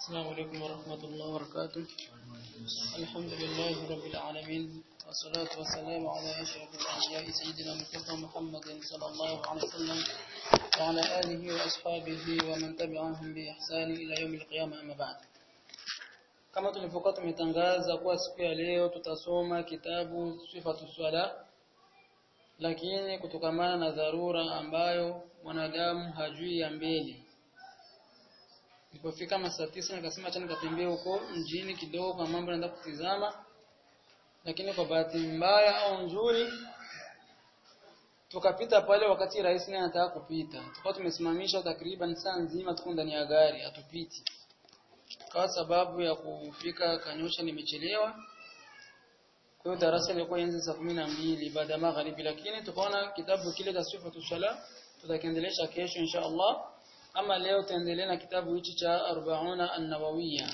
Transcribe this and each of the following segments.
السلام عليكم ورحمة الله وبركاته الحمد لله رب العالمين والصلاة والسلام على أشرف الأنبياء سيدنا مصطفى محمد صلى الله عليه وسلم وعلى آله وأصحابه ومن تبعهم بإحسان إلى يوم القيامة أما بعد kama tulivyokuwa tumetangaza kuwa siku ya leo tutasoma kitabu sifatu swala lakini kutokamana na dharura ambayo mwanadamu hajui ya mbele Nilipofika masaa tisa nikasema acha nikatembee huko mjini kidogo kwa mambo naenda kutizama lakini kwa bahati mbaya au nzuri tukapita pale wakati rais naye anataka kupita tukawa tumesimamisha takriban saa nzima tuko ndani ya gari hatupiti kwa sababu ya kufika Kanyosha nimechelewa kwa hiyo darasa lilikuwa enzi saa kumi na mbili baada ya magharibi lakini tukaona kitabu kile cha sifatu sala tutakiendelesha kesho insha Allah ama leo tuendelee na kitabu hichi cha 40 an-nawawiyya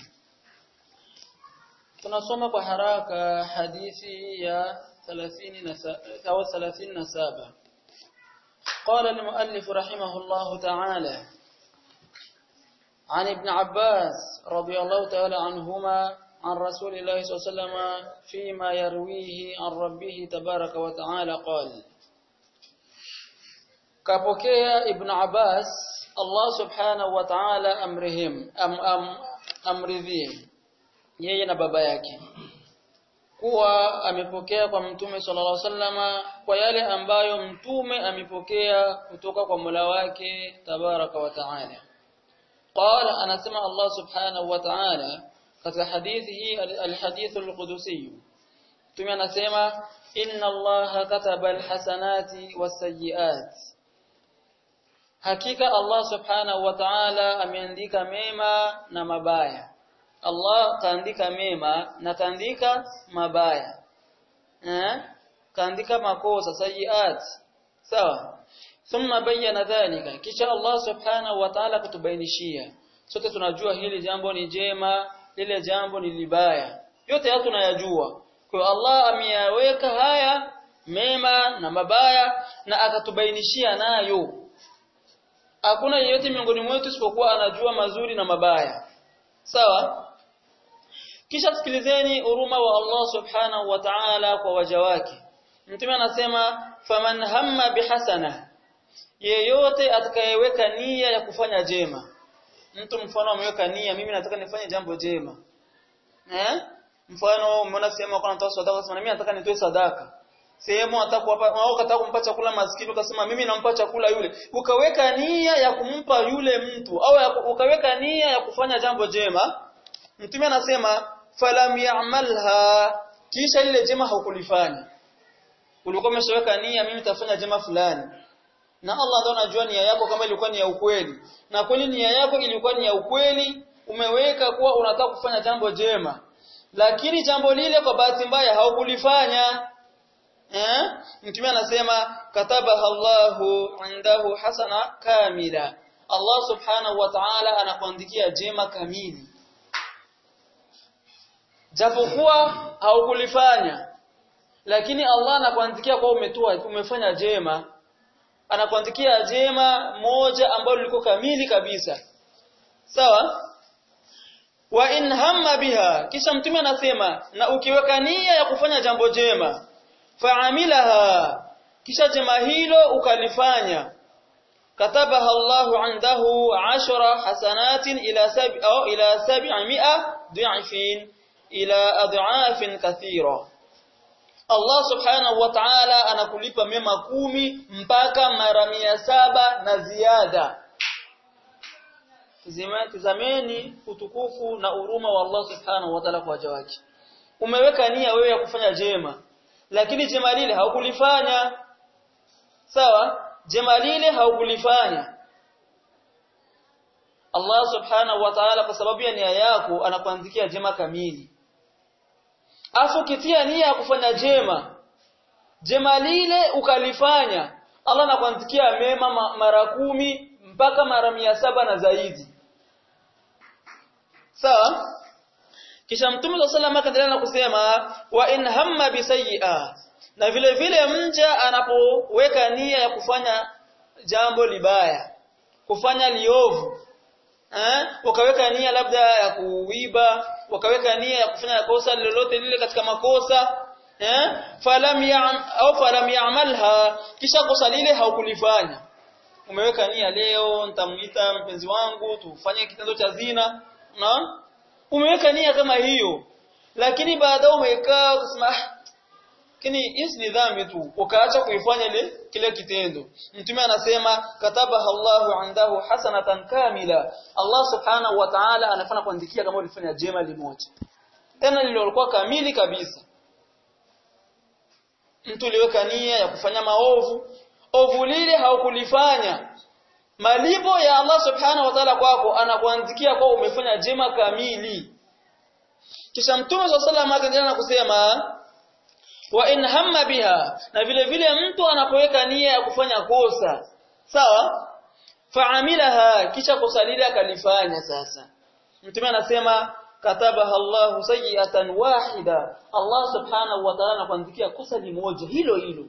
tunasoma kwa haraka hadithi ya 30 au 37 قال المؤلف رحمه الله تعالى عن ابن عباس رضي الله تعالى عنهما عن رسول الله صلى الله عليه وسلم فيما يرويه عن ربه تبارك وتعالى قال كابوكيا ابن عباس Allah subhanahu wa ta'ala amrihim am, am, amridhie yeye na baba yake kuwa amepokea kwa mtume sallallahu alaihi wasallama kwa yale ambayo mtume amepokea kutoka kwa Mola wake tabaraka wa ta'ala qala anasema Allah subhanahu wa ta'ala katika hadithi hii alhadith alqudusi mtume anasema inna Allah kataba alhasanati wasayiati Hakika Allah subhanahu wa ta'ala ameandika mema na mabaya. Allah kaandika mema na kaandika mabaya. Eh? Kaandika makosa sayiat. Sawa? Thumma bayyana dhalika. Kisha Allah subhanahu wa ta'ala kutubainishia. Sote tunajua hili jambo ni jema, lile jambo ni libaya. Yote haya tunayajua. Kwa hiyo Allah ameyaweka haya mema na mabaya na akatubainishia nayo hakuna yeyote miongoni mwetu isipokuwa anajua mazuri na mabaya sawa kisha sikilizeni huruma wa Allah subhanahu wa ta'ala kwa waja wake mtume anasema faman hamma bihasana yeyote atakayeweka nia ya kufanya jema mtu mfano ameweka nia mimi nataka nifanye jambo jema eh mfano umeona sehemu kwa natoa sadaka sema mimi nataka nitoe sadaka sehemu atakuwapa au kataka kumpa chakula maskini ukasema mimi nampa chakula yule ukaweka nia ya kumpa yule mtu au ya, ukaweka nia ya kufanya jambo jema mtume anasema falam ya'malha kisha lile jema haukulifanya ulikuwa umeshaweka nia mimi nitafanya jema fulani na Allah ndio anajua nia yako kama ilikuwa ni ya ukweli na kweli nia yako ilikuwa ni ya ukweli umeweka kuwa unataka kufanya jambo jema lakini jambo lile kwa bahati mbaya haukulifanya eh mtume anasema katabaha Allahu indahu hasana kamila Allah subhanahu wa ta'ala anakuandikia jema kamili japokuwa haukulifanya lakini Allah anakuandikia kwa umetoa umefanya jema anakuandikia jema moja ambalo liko kamili kabisa sawa wa in hamma biha kisha mtume anasema na ukiweka nia ya kufanya jambo jema faamilaha kisha jema hilo ukalifanya katabaha Allahu indahu ashara hasanatin ila sabi au ila sab'imi'a du'afin ila ad'afin kathira Allah subhanahu wa ta'ala anakulipa mema kumi mpaka mara mia saba na ziada tazameni utukufu na huruma wa Allah subhanahu wa ta'ala kwa waja wake umeweka nia wewe ya kufanya jema lakini jema lile haukulifanya sawa jema lile haukulifanya Allah subhanahu wa ta'ala kwa sababu ya nia yako anakuandikia jema kamili afu kitia nia ya kufanya jema jema lile ukalifanya Allah anakuandikia mema mara kumi mpaka mara mia saba na zaidi sawa kisha mtume wa sallam akaendelea na kusema wa in hamma bisayi'a na vile vile mja anapoweka nia ya kufanya jambo libaya kufanya liovu eh wakaweka nia labda ya kuiba wakaweka nia ya kufanya kosa lolote lile katika makosa eh falam ya'am au falam ya'malha kisha kosa lile haukulifanya umeweka nia leo nitamuita mpenzi wangu tufanye kitendo cha zina na umeweka nia kama hiyo lakini baadaye umekaa ukasema lakini hii ni dhambi tu ukaacha kuifanya ile kile kitendo mtume anasema katabaha Allahu andahu hasanatan kamila Allah subhanahu wa ta'ala anafanya kuandikia kama ulifanya jema limoja tena lilikuwa kamili kabisa mtu uliweka nia ya kufanya maovu ovu lile haukulifanya malipo ya Allah subhanahu wa ta'ala kwako anakuandikia kwa umefanya jema kamili kisha mtume swalla sallam akaendelea na kusema wa in hamma biha na vile vile mtu anapoweka nia ya kufanya kosa sawa faamilaha kisha kosa lile akalifanya sasa mtume anasema katabaha Allah sayi'atan wahida Allah subhanahu wa ta'ala anakuandikia kosa limoja hilo hilo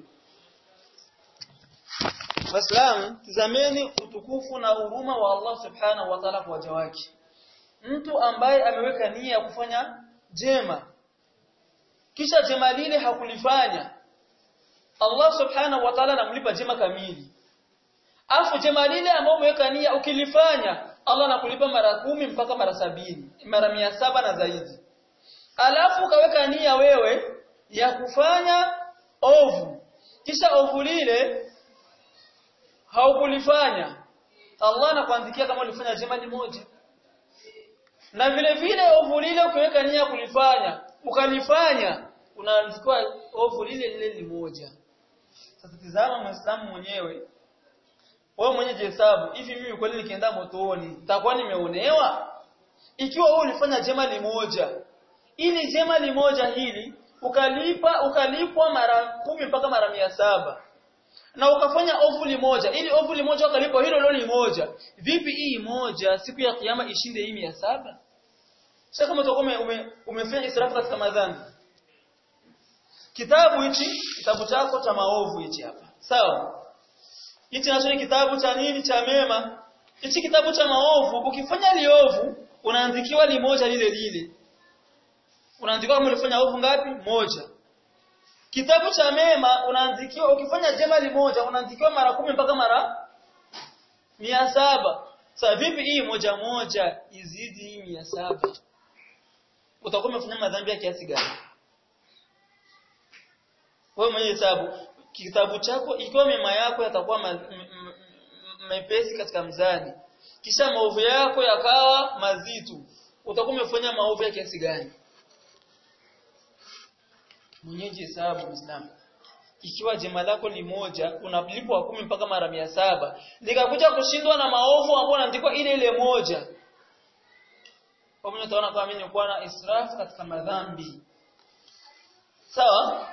Waislamu tizameni utukufu na huruma wa Allah subhanahu wa ta'ala kwa waja wake mtu ambaye ameweka nia ya kufanya jema kisha jema lile hakulifanya Allah subhanahu wa ta'ala anamlipa jema kamili afu jema lile ambao umeweka nia ukilifanya Allah anakulipa mara kumi mpaka mara sabini mara mia saba na zaidi alafu ukaweka nia wewe ya kufanya ovu kisha ovu lile haukulifanya Allah anakuandikia kama ulifanya jema moja na vile vile ovu lile ukiweka nia kulifanya ukalifanya unaandikiwa ovu lile lile limoja sasa tizama muislamu mwenyewe wewe mwenye jihesabu hivi mimi kweli nikienda motoni nitakuwa nimeonewa ikiwa wewe ulifanya jema limoja ili jema limoja hili ukalipa ukalipwa mara kumi mpaka mara mia saba na ukafanya ovu limoja ili ovu limoja ukalipwa hilo hilo limoja vipi hii moja siku ya kiyama ishinde hii mia saba sasa kama utakuwa ume, ume, umefanya israfu katika madhambi kitabu hichi kitabu chako cha maovu hichi hapa sawa hichi nacho ni kitabu cha nini cha mema hichi kitabu cha maovu ukifanya liovu unaandikiwa limoja lile lile unaandikiwa kama ulifanya ovu ngapi moja kitabu cha mema unaandikiwa ukifanya jema limoja unaandikiwa mara kumi mpaka mara mia saba sasa vipi hii moja moja izidi hii mia saba utakuwa umefanya madhambi ya kiasi gani wewe mwenye hesabu kitabu chako ikiwa mema yako yatakuwa mepesi katika mzani kisha maovu yako yakawa mazito utakuwa umefanya maovu ya kiasi gani mwenyeji hesabu Muislamu ikiwa jema lako limoja unalipwa kumi mpaka mara mia saba likakuja kushindwa na maovu ambayo unaandikwa ile ile moja kwa mwenye utaona kama mimi nilikuwa na israfu katika madhambi sawa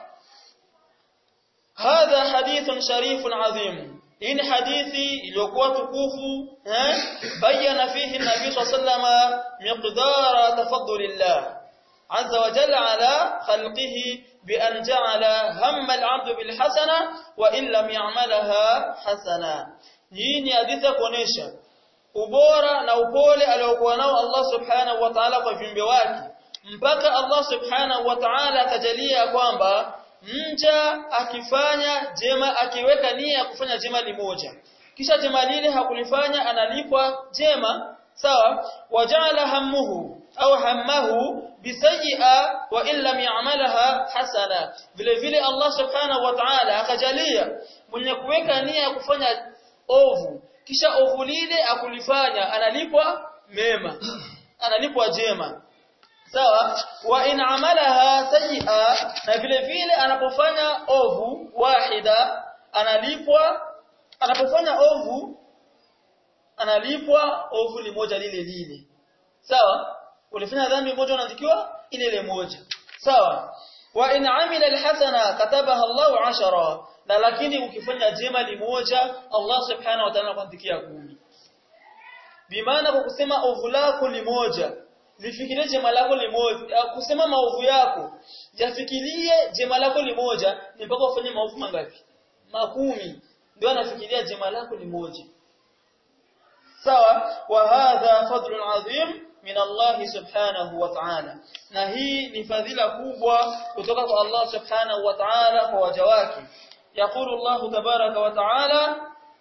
hadha hadithun sharifun adhim hii ni hadithi iliyokuwa tukufu eh bayana fihi nabii sallallahu miqdara tafaddulillah azza wa jalla ala khalqihi بأن جعل هم العبد بالحسنة وإن لم يعملها حسنة hii ni hadithi kuonesha ubora na upole aliokuwa nao Allah subhanahu wa ta'ala kwa viumbe wake mpaka Allah subhanahu wa ta'ala akajalia kwamba mja akifanya jema akiweka nia ya kufanya jema limoja kisha jema lile hakulifanya analipwa jema sawa wajala hammuhu au hammahu bisayi'a wa in lam ya'malaha hasana vile vile Allah subhanahu wa ta'ala akajalia mwenye kuweka nia ya kufanya ovu kisha ovu lile akulifanya analipwa mema analipwa jema sawa wa in amalaha sayi'a na vile vile anapofanya ovu wahida analipwa anapofanya ovu analipwa ovu limoja lile lile sawa ulifanya dhambi moja unaandikiwa ile ile moja sawa wa in amila alhasana katabaha Allahu ashara na lakini ukifanya jema limoja Allah subhanahu wa ta'ala anakuandikia kumi bimaana kwa kusema ovu lako limoja lifikirie jema lako limoja kusema maovu yako yafikirie jema lako limoja ni mpaka ufanye maovu mangapi makumi ndio anafikiria jema lako limoja sawa wa hadha fadlun adhim min Allah subhanahu wa ta'ala na hii ni fadhila kubwa kutoka kwa Allah subhanahu wa ta'ala kwa waja wake يقول الله تبارك وتعالى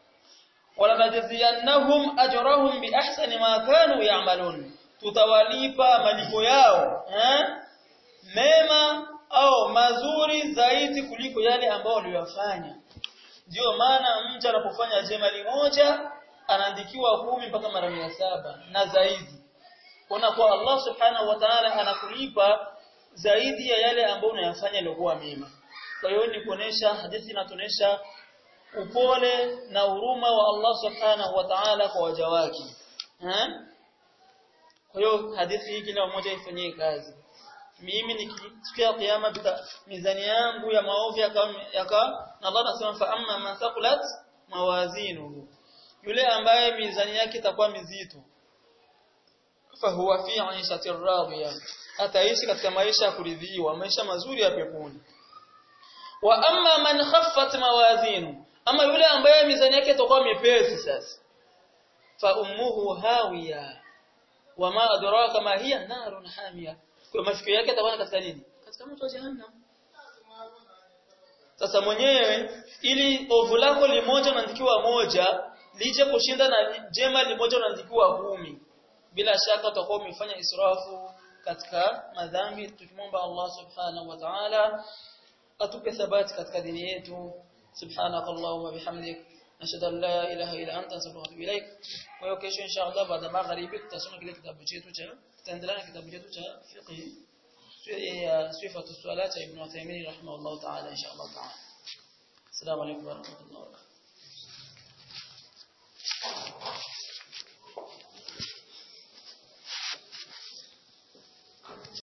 ولنجزينهم أجرهم بأحسن ما كانوا يعملون tutawalipa malipo yao eh? mema au mazuri zaidi kuliko yale ambayo waliyofanya ndio maana mtu anapofanya jema moja anaandikiwa kumi mpaka mara mia saba na zaidi kuna kwa Allah subhanahu wa ta'ala anakulipa zaidi ya yale ambayo unayafanya yaliokuwa mema kwa hiyo ni kuonesha hadithi inatuonesha upole na huruma wa Allah subhanahu wa ta'ala kwa waja wake eh kwa hiyo hadithi hii kila mmoja ifanyie kazi mimi nikifikia kiyama mizani yangu ya maovu yaka, yaka na Allah anasema fa amma man thaqulat mawazinuhu yule ambaye mizani yake itakuwa mizito fa huwa fi 'ishatir radiya ataishi katika maisha ya kuridhiwa maisha mazuri ya peponi wa amma man khaffat mawazinu ama yule ambaye mizani yake itakuwa mepesi sasa fa ummuhu hawiya wama adraka ma hiya narun hamiya kwa mafikio yake atakuwa katika nini katika moto wa jahannam sasa mwenyewe ili ovu lako limoja unaandikiwa moja lije kushinda na jema limoja unaandikiwa kumi bila shaka utakuwa umefanya israfu katika madhambi tukimwomba Allah subhanahu wa ta'ala atupe thabati katika dini yetu subhanakallahumma bihamdik nashhadu an la ilaha illa anta astaghfiruka wa atubu ilaik kwa hiyo kesho inshallah baada magharibi tutasoma kile kitabu chetu cha tutaendelea na kitabu chetu cha fiqh ya sifatu salat ibn Uthaymeen rahimahullah ta'ala inshallah ta'ala assalamu alaykum wa rahmatullahi wa barakatuh